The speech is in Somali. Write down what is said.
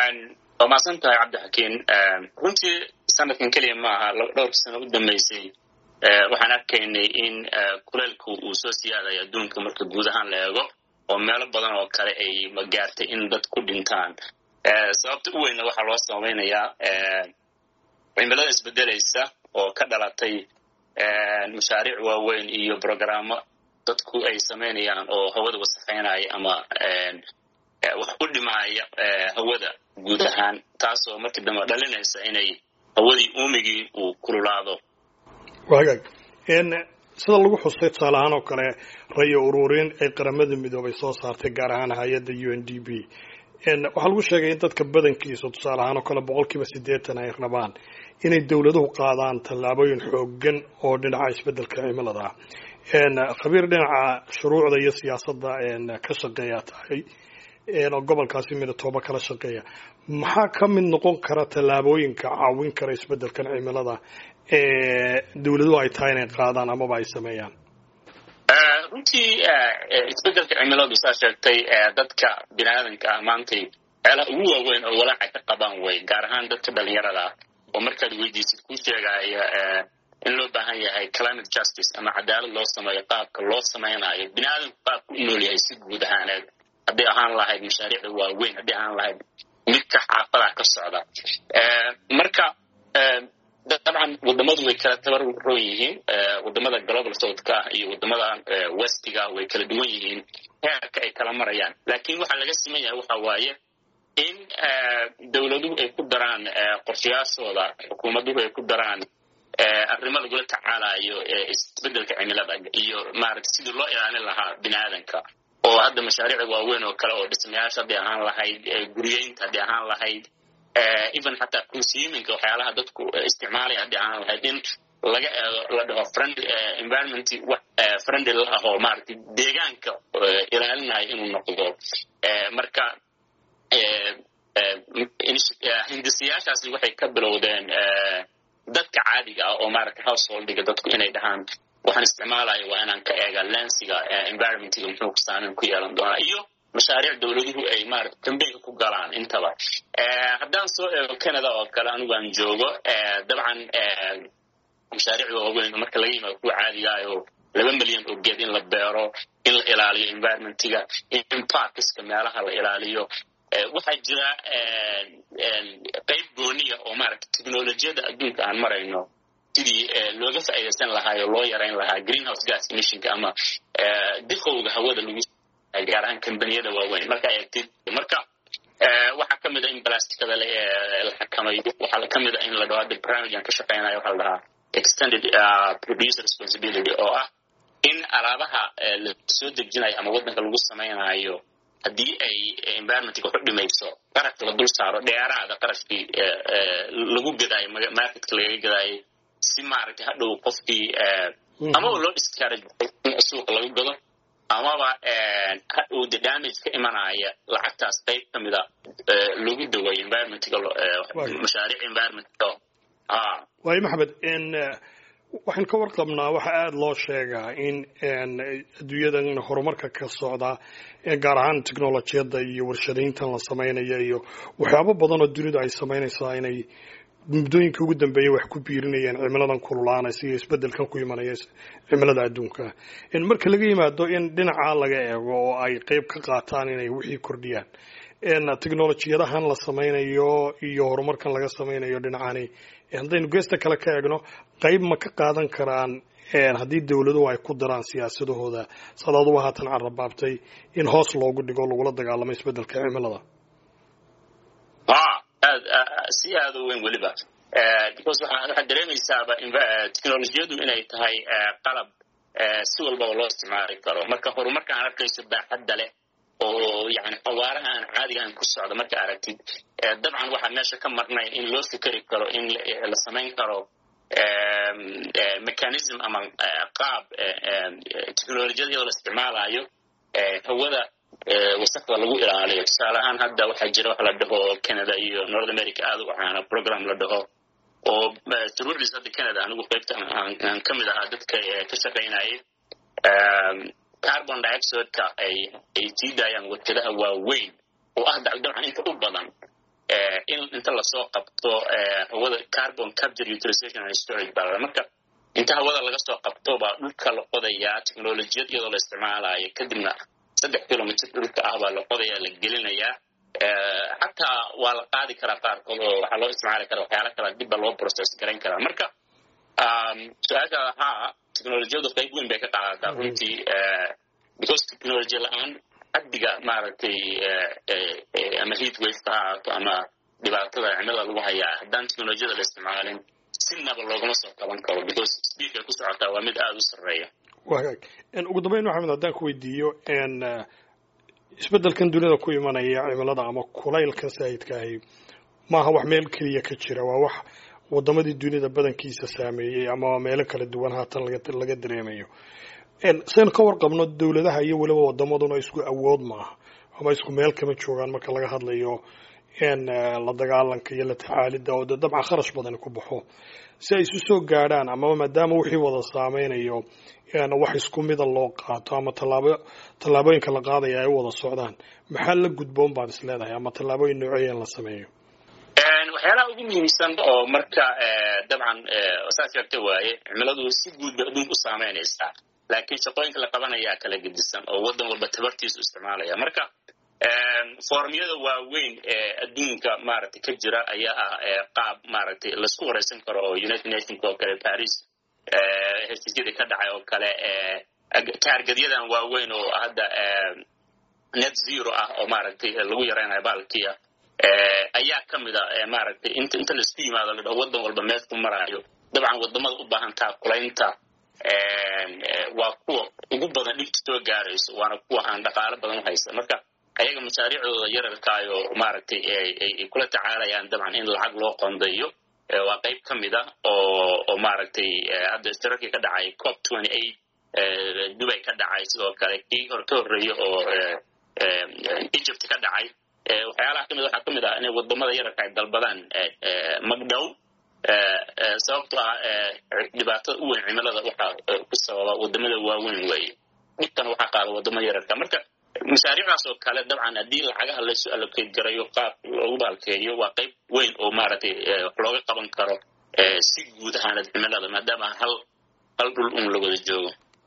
waa mahadsan tahay cabdixakiin runtii sanadkan keliya maaha dhowr sano u dambeysay waxaan arkaynay in kuleelku uu soo siyaadayo adduunka marka guud ahaan la eego oo meelo badan oo kale ay magaartay in dad ku dhintaan sababta u weynna waxaa loo samaynayaa cimilada isbedelaysa oo ka dhalatay mashaariic waaweyn iyo brogrammo dadku ay samaynayaan oo hawada wasakhaynaya ama wax u dhimaaya hawada guud ahaan taasoo markii dambe dhalinaysa inay hawadii uumigii uu kululaado wagaag sida lagu xustay tusaale ahaan oo kale rayo ururin ay qaramada midoobay soo saartay gaar ahaan hay-adda u n d b waxaa lagu sheegay in dadka badankiisa tusaale ahaan oo kale boqol kiiba siddeetan ay rabaan inay dowladuhu qaadaan tallaabooyin xoogan oo dhinaca isbeddelka cimilada ah khabiir dhinaca shuruucda iyo siyaasadda ka shaqeeya tahay oo gobolkaasi midotooba kala shaqeeya maxaa ka mid noqon kara tallaabooyinka caawin kara isbeddelkan cimilada ee dowladuhu ay tahay inay qaadaan amaba ay sameeyaan runtii isbeddelka cimiladu saa sheegtay dadka bini aadanka ah maantay ceelaha ugu waaweyn oo walaaca ka qabaan way gaar ahaan dadka dhalinyarada ah oo markaad weydiisid kuu sheegaya in loo baahan yahay climate justice ama cadaalad loo sameeyo qaabka loo samaynayo bini aadamku qaabka u nool yahay si guud ahaaneed hadday ahaan lahayd mashaariicda waaweyn hadday ahaan lahayd midka xaafadaha ka socda marka dabcan wadamadu way kala tabaroon yihiin wadamada global southka iyo wadamada westiga way kala duwan yihiin heerka ay kala marayaan laakiin waxaa laga siman yahay waxa waaye in dowladuhu ay ku daraan qorshayaashooda xukuumaduhu ay ku daraan arrimo lagula tacaalayo isbeddelka cimilada iyo maaragta sidii loo ilaalin lahaa bini aadanka oo hadda mashaariicda waaweyn oo kale oo dhismayaasha hadday ahaan lahayd guryeynta hadday ahaan lahayd even xataa consuminka waxyaalaha dadku isticmaalaya hadday ahaan lahayd in laga eego la dhaho friendly environment wax friendly la ah oo maaragtay deegaanka ilaalinayo inuu noqdo marka hindisayaashaasi waxay ka bilowdeen dadka caadiga ah oo maaragtay householdiga dadku inay dhahaan waxaan isticmaalayo waa inaan ka eega lensiga environmentga muxuu saameyn ku yeelan doonaa iyo mashaariic dowladuhu ay maarata kambeynka ku galaan intaba haddaan soo eego canada oo kale anigu aan joogo dabcan mashaariicda waaweyn marka laga yimaado kuwa caadigaayoo laba milyan oo geed in la beero in la ilaaliyo environmentga in parkiska meelaha la ilaaliyo waxaa jira qayb gooniya oo maaragta technolojiyadda adduunka aan marayno sidii looga faa'iidaysan lahaa oo loo yarayn lahaa greenhouse gas emissionka ama diqowga hawada lagu gaar ahaan kambaniyada waaweyn markaa eegtid marka waxaa ka mid a in blasticada la xakamayo waxaa ka mid a in la dhaho hadda barnaamijaan ka shaqeynayo waxaa la dhahaa extended producer responsibility oo ah in alaabaha la soo dejinayo ama waddanka lagu samaynayo haddii ay environmentka waxu dhimayso qarashka la dul saaro dheeraada qarashkii lagu gadaayo marketka lagaga gadaayo si maaragtay hadhow qofkii amaba loo discourage in suuqa lagu gado amaba hadhow de damage ka imanaya lacagtaas qayb ka mida lagu dawayo environmentga mashaariic environmentka waayo maxamed waxaan ka warqabnaa waxaa aada loo sheegaa in adduunyadan horumarka ka socda gaar ahaan technolojiyadda iyo warshadayntan la samaynayo iyo waxyaabo badan oo dunidu ay samaynaysaa inay muddooyinkii ugu dambeeyay wax ku biirinayaan cimiladan kululaanaysa iyo isbeddelkan ku imanaya cimilada adduunka marka laga yimaado in dhinacaa laga eego oo ay qeyb ka qaataan inay wixii kordhiyaan technolojiyadahan la samaynayo iyo horumarkan laga samaynayo dhinacani haddaynu geesta kale ka eegno qayb ma ka qaadan karaan haddii dowladuhu ay ku daraan siyaasadahooda sadaaduba haatan carrabaabtay in hoos loogu dhigo lagula dagaalamo isbeddelka cimilada aad si aada u weyn weliba because waxaad dareemaysaaba technolojiyadu inay tahay qalab si walbaba loo isticmaali karo marka horumarka aan arkayso baaxadda leh oo yani xawaaraha aan caadigahan ku socda marka aragtid dabcan waxaa meesha ka marnay in loo fikeri karo in la samayn karo mechanism ama qaab technolojiyada iyadoo la isticmaalayo hawada wasaqda lagu ilaaliyo tusaale ahaan hadda waxaa jira wax la dhaho canada iyo north america aada u caana program la dhaho oo shuruucdiis hadda canada anigu qaybta aan ka mid ahaa dadka ka shaqaynayay carbon dioxideka ay ay sii daayaan warkadaha waaweyn oo ah dabcan inta u badan inta lasoo qabto hawada carbon capture utilization and storage baa marka inta hawada laga soo qabto baa dhulka la qodayaa technolojiyad iyadoo la isticmaalayo kadibna saddex kilomitr dhulka ah baa la qodaya la gelinayaa xataa waa la qaadi karaa qaarkood oo waxaa loo isticmaali karaa waxyaala kala dibba loo process garayn karaa marka su-aasha haa technolojiyadu qayb weyn bay ka qaadataa runtii because technology la-aan xaddiga maaragtay ama heat wafeka ha ahaato ama dhibaatada cimilada lagu hayaa haddaan technolojiyada la isticmaalin sinaba loogama soo qaban karo because speedkay ku socotaa waa mid aada u sarreeya wagaag ugu dambeyn maxamed haddaan ku weydiiyo isbeddelkan dunida ku imanaya cimilada ama kulaylkan saayidka ahi maaha wax meel keliya ka jira waa wax wadamadii dunida badankiisa saameeyey ama meelo kala duwan haatan laga dareemayo saynu ka warqabno dowladaha iyo weliba wadamaduna isku awood maaha ama isku meel kama joogaan marka laga hadlayo la dagaalanka iyo la tacaalida oo de dabcan kharash badani ku baxo si ay isu soo gaadhaan amaba maadaama wixii wada saameynayo wax isku mida loo qaato ama tallaabo tallaabooyinka la qaadaya ay u wada socdaan maxaa la gudboon baad is leedahay ama tallaabooyin nooceeyan la sameeyo waxyaalaha ugu muhiimsan oo marka dabcan saas sheegta waaye cimiladu si guud bay adduunka u saameynaysaa laakiin shaqooyinka la qabanayaa kala gedisan oo waddan walba tabartiisu isticmaalaya marka formyada waaweyn ee adduunka maaragtay ka jira ayaa ah qaab maaragtay laisku wareysan karo oo united nations oo kale paris heshiisyadii ka dhacay oo kale taargadyadan waaweyn oo hadda net zero ah oo maaragtay lagu yaraynayo baalkiya ayaa ka mid a maaragtay inta inta laisku yimaado la dhaho waddan walba meel ku maraayo dabcan wadamada u baahan taakulaynta waa kuwa ugu badan dhibta soo gaarayso waana kuwa aan dhaqaalo badan u haysa marka ayaga mashaariicdooda yararkaayo maaragtay ay kula tacaalayaan dabcan in lacag loo qondayo waa qayb ka mid a oo oo maaragtay hadda istirarkii ka dhacay cop twenty eight dubay ka dhacay sidoo kale kii hor ka horreeya oo egypt ka dhacay waxyaalaha kamid waxaa ka mid ah inay wadamada yararka ay dalbadaan magdhow sababtoo ah dhibaatada u weyn cimilada waxaa ku sababa wadamada waaweyn weeye dhibkan waxaa qaada wadamada yararka marka mashaariicdaas oo kale dabcan haddii lacagaha laysu allocate garayo qaab loogu baalkeeyo waa qayb weyn oo maaragtay wax looga qaban karo si guud ahaanad cimilada maadaama hal hal dhul un la wada joogo